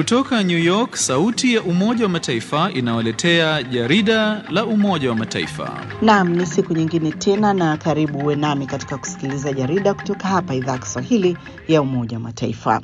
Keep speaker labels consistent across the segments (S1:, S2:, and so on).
S1: Kutoka New York, sauti ya Umoja wa Mataifa inawaletea jarida la Umoja wa Mataifa.
S2: Naam, ni siku nyingine tena na karibu uwe nami katika kusikiliza jarida kutoka hapa idhaa ya Kiswahili ya Umoja wa Mataifa.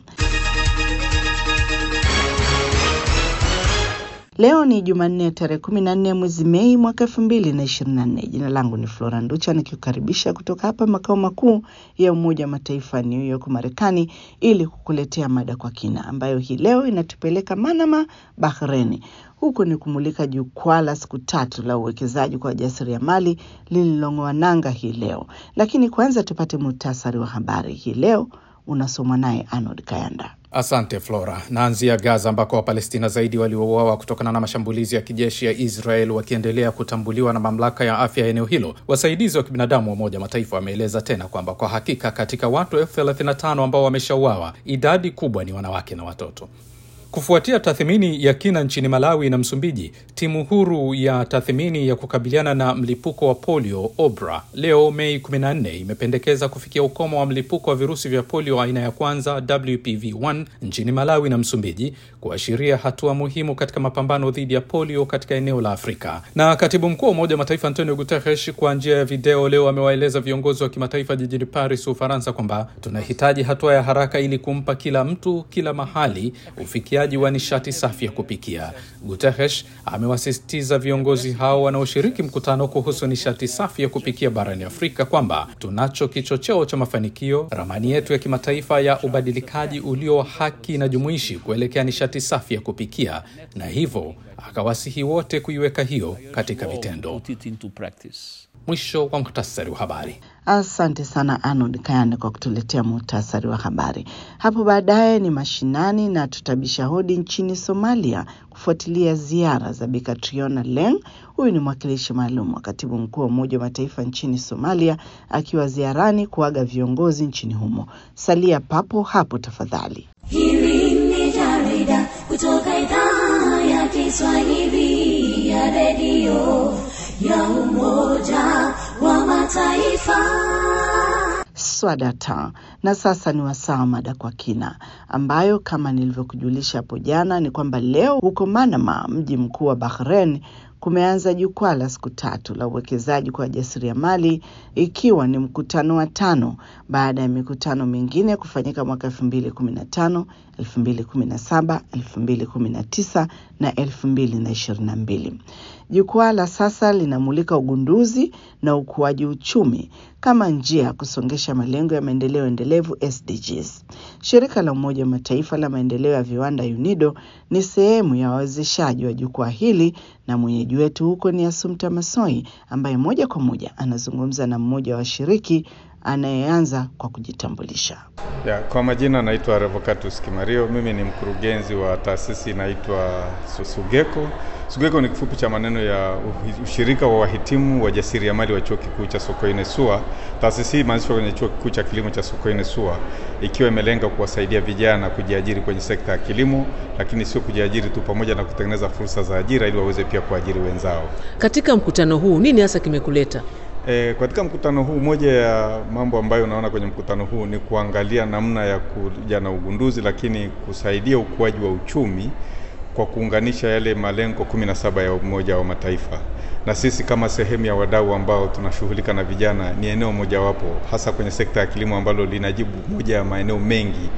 S2: Leo ni Jumanne tarehe kumi na nne mwezi Mei mwaka elfu mbili na ishirini na nne. Jina langu ni Flora Nducha nikiukaribisha kutoka hapa makao makuu ya Umoja wa Mataifa New York, Marekani, ili kukuletea mada kwa kina ambayo hii leo inatupeleka Manama, Bahreni. Huku ni kumulika jukwaa la siku tatu la uwekezaji kwa wajasiriamali lililong'oa nanga hii leo, lakini kwanza tupate muhtasari wa habari hii leo unasomwa naye Arnold Kayanda.
S3: Asante Flora. Naanzia Gaza ambako Wapalestina zaidi waliouawa kutokana na mashambulizi ya kijeshi ya Israel wakiendelea kutambuliwa na mamlaka ya afya ya eneo hilo. Wasaidizi wa kibinadamu wa Umoja Mataifa wameeleza tena kwamba kwa hakika katika watu elfu thelathini na tano ambao wameshauawa, idadi kubwa ni wanawake na watoto. Kufuatia tathmini ya kina nchini Malawi na Msumbiji, timu huru ya tathmini ya kukabiliana na mlipuko wa polio OBRA leo Mei 14 imependekeza kufikia ukomo wa mlipuko wa virusi vya polio aina ya kwanza WPV1 nchini Malawi na Msumbiji, kuashiria hatua muhimu katika mapambano dhidi ya polio katika eneo la Afrika. Na katibu mkuu wa Umoja wa Mataifa Antonio Guterres kwa njia ya video leo amewaeleza viongozi wa kimataifa jijini Paris, Ufaransa, kwamba tunahitaji hatua ya haraka ili kumpa kila mtu kila mahali ufikia wa nishati safi ya kupikia. Guterres amewasisitiza viongozi hao wanaoshiriki mkutano kuhusu nishati safi ya kupikia barani Afrika kwamba tunacho kichocheo cha mafanikio, ramani yetu ya kimataifa ya ubadilikaji ulio haki na jumuishi kuelekea nishati safi ya kupikia, na hivyo akawasihi wote kuiweka hiyo katika vitendo. Mwisho wa muhtasari wa habari.
S2: Asante sana Arnold Kayane kwa kutuletea muhtasari wa habari. Hapo baadaye ni mashinani na tutabisha hodi nchini Somalia kufuatilia ziara za Bi Catriona Leng. Huyu ni mwakilishi maalum wa katibu mkuu wa Umoja wa Mataifa nchini Somalia akiwa ziarani kuaga viongozi nchini humo. Salia papo hapo tafadhali.
S4: Hili ni jarida kutoka idhaa ya Kiswahili ya redio ya Umoja wa Mataifa.
S2: Swadata. Na sasa ni wasaa mada kwa kina, ambayo kama nilivyokujulisha hapo jana ni kwamba leo huko Manama, mji mkuu wa Bahrain, kumeanza jukwaa la siku tatu la uwekezaji kwa wajasiriamali ikiwa ni mkutano wa tano baada ya mikutano mingine kufanyika mwaka elfu mbili kumi na tano elfu mbili kumi na saba elfu mbili kumi na tisa na elfu mbili na ishirini na mbili. Jukwaa la sasa linamulika ugunduzi na ukuaji uchumi kama njia ya kusongesha malengo ya maendeleo endelevu SDGs. Shirika la Umoja wa Mataifa la maendeleo ya viwanda UNIDO ni sehemu ya wawezeshaji wa jukwaa hili, na mwenyeji wetu huko ni Asumta Masoi ambaye moja kwa moja anazungumza na mmoja wa washiriki anayeanza kwa kujitambulisha.
S5: Ya, kwa majina naitwa Revocatus Kimario. Mimi ni mkurugenzi wa taasisi inaitwa Sugeko. Sugeko ni kifupi cha maneno ya ushirika wa wahitimu wa jasiriamali wa chuo kikuu cha Sokoine SUA. Taasisi hii imeanzishwa kwenye chuo kikuu cha kilimo cha Sokoine SUA, ikiwa imelenga kuwasaidia vijana kujiajiri kwenye sekta ya kilimo, lakini sio kujiajiri tu, pamoja na kutengeneza fursa za ajira ili waweze pia kuajiri wenzao.
S6: Katika mkutano huu nini hasa kimekuleta?
S5: E, katika mkutano huu, moja ya mambo ambayo unaona kwenye mkutano huu ni kuangalia namna ya kuja na ugunduzi, lakini kusaidia ukuaji wa uchumi kwa kuunganisha yale malengo kumi na saba ya Umoja wa Mataifa, na sisi kama sehemu ya wadau ambao tunashughulika na vijana ni eneo mojawapo, hasa kwenye sekta ya kilimo ambalo linajibu moja ya maeneo mengi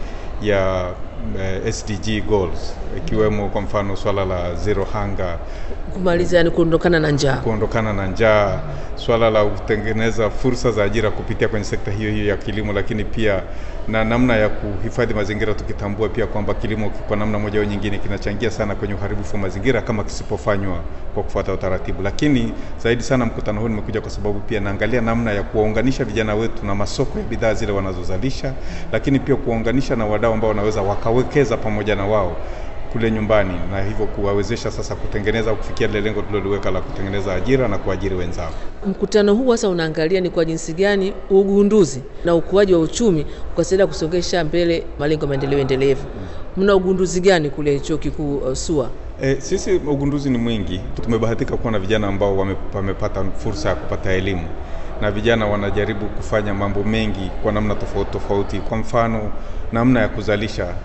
S5: ya uh, SDG goals ikiwemo kwa mfano swala la zero hunger,
S6: kumaliza yani kuondokana na njaa,
S5: kuondokana na njaa, swala la kutengeneza fursa za ajira kupitia kwenye sekta hiyo hiyo ya kilimo, lakini pia na namna ya kuhifadhi mazingira, tukitambua pia kwamba kilimo kwa namna moja au nyingine kinachangia sana kwenye uharibifu wa mazingira kama kisipofanywa kwa kufuata utaratibu. Lakini zaidi sana mkutano huu nimekuja kwa sababu pia naangalia namna ya kuwaunganisha vijana wetu na masoko ya bidhaa zile wanazozalisha, lakini pia kuwaunganisha na wadau ambao wanaweza wakawekeza pamoja na wao kule nyumbani na hivyo kuwawezesha sasa kutengeneza kufikia lile lengo tuliloliweka la kutengeneza ajira na kuajiri wenzao.
S6: Mkutano huu sasa unaangalia ni kwa jinsi gani ugunduzi na ukuaji wa uchumi ukasaidia kusongesha mbele malengo ya maendeleo endelevu. Mna ugunduzi gani kule chuo kikuu uh, SUA?
S5: E, sisi ugunduzi ni mwingi. Tumebahatika kuwa na vijana ambao wame, wamepata fursa ya kupata elimu na vijana wanajaribu kufanya mambo mengi kwa namna tofauti tofauti. Kwa mfano, namna ya kuzalisha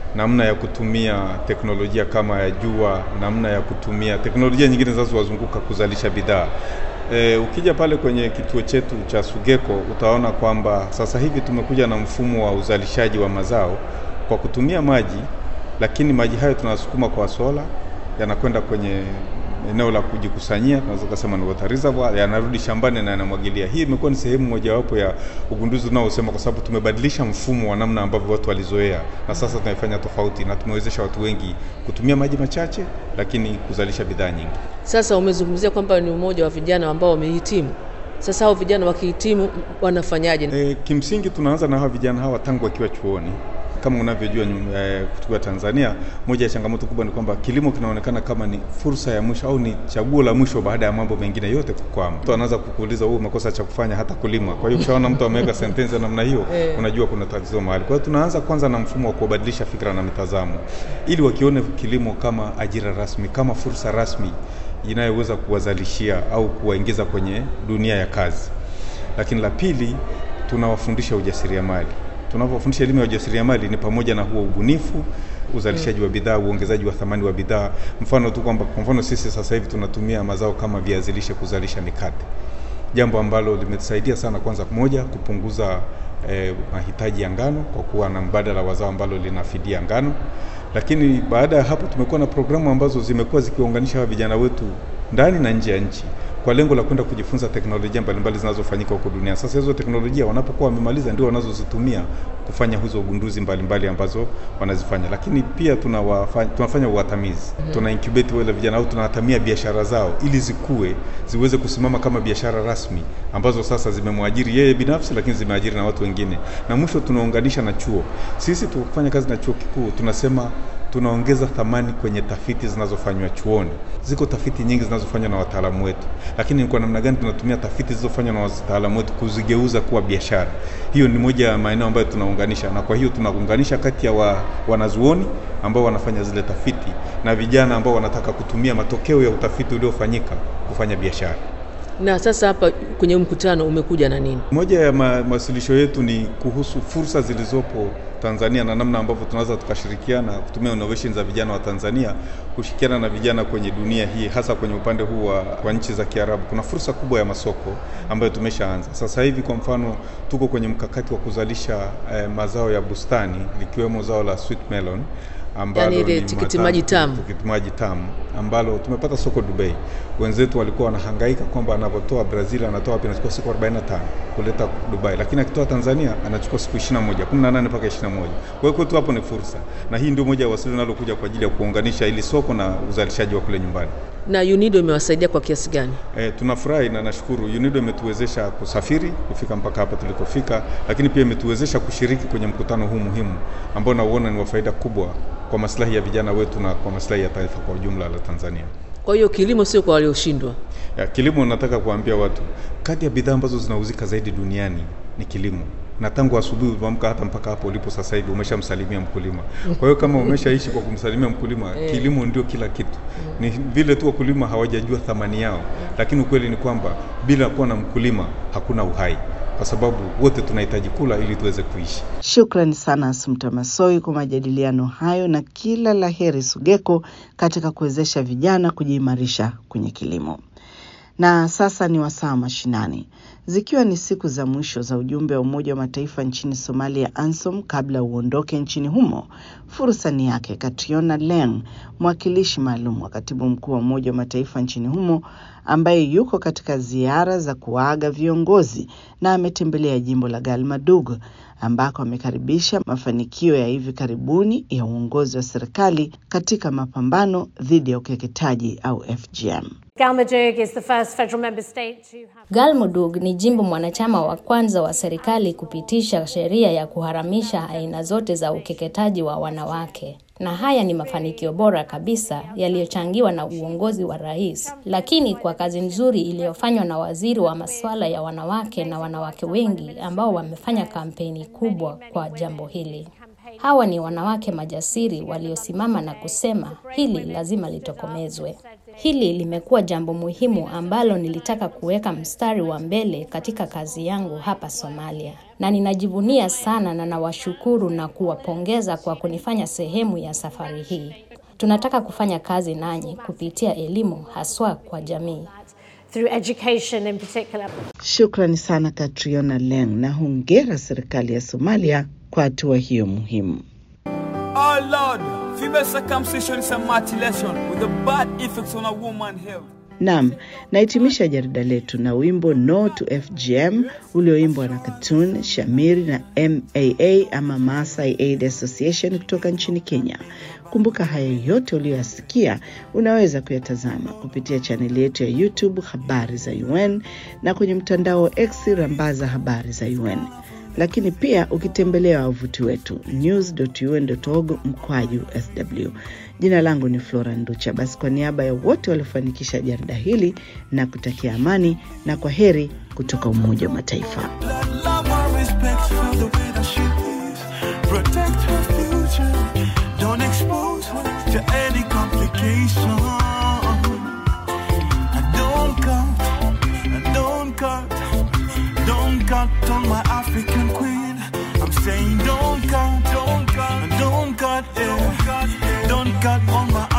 S5: namna ya kutumia teknolojia kama ya jua, namna ya kutumia teknolojia nyingine zinazowazunguka kuzalisha bidhaa. E, ukija pale kwenye kituo chetu cha Sugeko utaona kwamba sasa hivi tumekuja na mfumo wa uzalishaji wa mazao kwa kutumia maji, lakini maji hayo tunasukuma kwa sola, yanakwenda kwenye eneo la kujikusanyia, tunaweza kusema ni water reservoir, yanarudi shambani na yanamwagilia. Hii imekuwa ni sehemu mojawapo ya ugunduzi unaosema, kwa sababu tumebadilisha mfumo wa namna ambavyo watu walizoea, na sasa tunaifanya tofauti, na tumewezesha watu wengi kutumia maji machache, lakini kuzalisha bidhaa nyingi.
S6: Sasa umezungumzia kwamba ni umoja wa vijana ambao wamehitimu. Sasa hao vijana wakihitimu wanafanyaje?
S5: E, kimsingi tunaanza na hawa vijana hawa tangu wakiwa chuoni kama unavyojua eh, kutoka Tanzania, moja ya changamoto kubwa ni kwamba kilimo kinaonekana kama ni fursa ya mwisho au ni chaguo la mwisho baada ya mambo mengine yote kukwama. Mtu anaanza kukuuliza wewe umekosa cha kufanya hata kulima. Kwa hiyo ukishaona mtu ameweka sentensi ya namna hiyo, unajua kuna tatizo mahali. Kwa hiyo tunaanza kwanza na mfumo wa kubadilisha fikra na mitazamo, ili wakione kilimo kama ajira rasmi, kama fursa rasmi inayoweza kuwazalishia au kuwaingiza kwenye dunia ya kazi. Lakini la pili, tunawafundisha ujasiriamali tunapofundisha elimu ya ujasiriamali ni pamoja na huo ubunifu, uzalishaji wa bidhaa, uongezaji wa thamani wa bidhaa. Mfano tu kwamba kwa mfano sisi sasa hivi tunatumia mazao kama viazi lishe kuzalisha mikate, jambo ambalo limetusaidia sana, kwanza moja, kupunguza eh, mahitaji ya ngano kwa kuwa na mbadala wa zao ambalo linafidia ngano. Lakini baada ya hapo tumekuwa na programu ambazo zimekuwa zikiwaunganisha hawa vijana wetu ndani na nje ya nchi kwa lengo la kwenda kujifunza teknolojia mbalimbali zinazofanyika huko duniani. Sasa hizo teknolojia wanapokuwa wamemaliza ndio wanazozitumia kufanya hizo ugunduzi mbalimbali ambazo wanazifanya, lakini pia tunawafanya, tunafanya uwatamizi mm -hmm. tuna incubate wale vijana au tunawatamia biashara zao ili zikue ziweze kusimama kama biashara rasmi ambazo sasa zimemwajiri yeye binafsi, lakini zimeajiri na watu wengine, na mwisho tunaunganisha na chuo. Sisi tukifanya kazi na chuo kikuu tunasema tunaongeza thamani kwenye tafiti zinazofanywa chuoni. Ziko tafiti nyingi zinazofanywa na wataalamu wetu, lakini kwa namna gani tunatumia tafiti zilizofanywa na wataalamu wetu kuzigeuza kuwa biashara? Hiyo ni moja ya maeneo ambayo tunaunganisha, na kwa hiyo tunaunganisha kati ya wa, wanazuoni ambao wanafanya zile tafiti na vijana ambao wanataka kutumia matokeo ya utafiti uliofanyika kufanya biashara.
S6: Na sasa hapa kwenye mkutano umekuja na nini?
S5: Moja ya mawasilisho yetu ni kuhusu fursa zilizopo Tanzania na namna ambavyo tunaweza tukashirikiana kutumia innovation za vijana wa Tanzania kushirikiana na vijana kwenye dunia hii, hasa kwenye upande huu wa, wa nchi za Kiarabu. Kuna fursa kubwa ya masoko ambayo tumeshaanza sasa hivi. Kwa mfano, tuko kwenye mkakati wa kuzalisha eh, mazao ya bustani likiwemo zao la sweet melon ambalo
S6: Yani ile
S5: ni
S6: tikiti
S5: matamu-
S6: maji tamu.
S5: tikiti maji tamu ambalo tumepata soko Dubai. Wenzetu walikuwa wanahangaika kwamba anapotoa Brazil anatoa wapi, anachukua siku 45 kuleta Dubai, lakini akitoa Tanzania anachukua siku 21, 18 mpaka 21. Kwa hiyo kwetu hapo ni fursa, na hii ndio moja ya wasili linalokuja kwa ajili ya kuunganisha ili soko na uzalishaji wa kule nyumbani.
S6: Na UNIDO imewasaidia kwa kiasi gani?
S5: E, tunafurahi na nashukuru UNIDO imetuwezesha kusafiri kufika mpaka hapa tulikofika, lakini pia imetuwezesha kushiriki kwenye mkutano huu muhimu ambao nauona ni wa faida kubwa kwa maslahi ya vijana wetu na kwa maslahi ya taifa kwa ujumla la Tanzania.
S6: Kwa hiyo kilimo sio kwa walioshindwa.
S5: Ya, kilimo nataka kuambia watu, kati ya bidhaa ambazo zinauzika zaidi duniani ni kilimo, na tangu asubuhi ulipoamka hata mpaka hapo ulipo sasa hivi umeshamsalimia mkulima. Kwa hiyo kama umeshaishi kwa kumsalimia mkulima, kilimo ndio kila kitu. Ni vile tu wakulima hawajajua thamani yao, lakini ukweli ni kwamba bila kuwa na mkulima hakuna uhai, kwa sababu wote tunahitaji kula ili tuweze kuishi.
S2: Shukrani sana Asumta Masoi kwa majadiliano hayo na kila la heri Sugeko katika kuwezesha vijana kujiimarisha kwenye kilimo. Na sasa ni wasaa mashinani, zikiwa ni siku za mwisho za ujumbe wa Umoja wa Mataifa nchini Somalia, ANSOM, kabla uondoke nchini humo. Fursa ni yake Katriona Leng, mwakilishi maalum wa katibu mkuu wa Umoja wa Mataifa nchini humo, ambaye yuko katika ziara za kuwaaga viongozi na ametembelea jimbo la Galmadug ambako amekaribisha mafanikio ya hivi karibuni ya uongozi wa serikali katika mapambano dhidi ya ukeketaji au FGM.
S7: Galmudug is the first federal member state to have
S8: Galmudug ni jimbo mwanachama wa kwanza wa serikali kupitisha sheria ya kuharamisha aina zote za ukeketaji wa wanawake. Na haya ni mafanikio bora kabisa yaliyochangiwa na uongozi wa rais, lakini kwa kazi nzuri iliyofanywa na waziri wa masuala ya wanawake na wanawake wengi ambao wamefanya kampeni kubwa kwa jambo hili. Hawa ni wanawake majasiri waliosimama na kusema hili lazima litokomezwe. Hili limekuwa jambo muhimu ambalo nilitaka kuweka mstari wa mbele katika kazi yangu hapa Somalia, na ninajivunia sana na nawashukuru na kuwapongeza kwa kunifanya sehemu ya safari hii. Tunataka kufanya kazi nanyi kupitia elimu, haswa kwa jamii.
S7: through education in particular.
S2: Shukrani sana Katriona Leng na hongera serikali ya Somalia kwa hatua hiyo muhimu.
S9: Oh Lord, female circumcision is a mutilation with a bad effects on a woman's health.
S2: Naam, nahitimisha jarida letu na wimbo No to FGM ulioimbwa na Katun Shamiri na MAA ama Maasai Aid Association kutoka nchini Kenya. Kumbuka haya yote uliyoyasikia unaweza kuyatazama kupitia chaneli yetu ya YouTube Habari za UN na kwenye mtandao wa X Rambaza Habari za UN, lakini pia ukitembelea wavuti wetu news.un.org mkwaju sw. Jina langu ni Flora Nducha. Basi kwa niaba ya wote waliofanikisha jarida hili na kutakia amani na kwa heri kutoka Umoja wa Mataifa.
S10: Love and respect for the way that she is. Protect her future. Don't expose her to any complication. And don't cut, and don't cut, don't cut on my African queen. I'm saying don't cut, don't cut, and don't cut, yeah. don't cut on my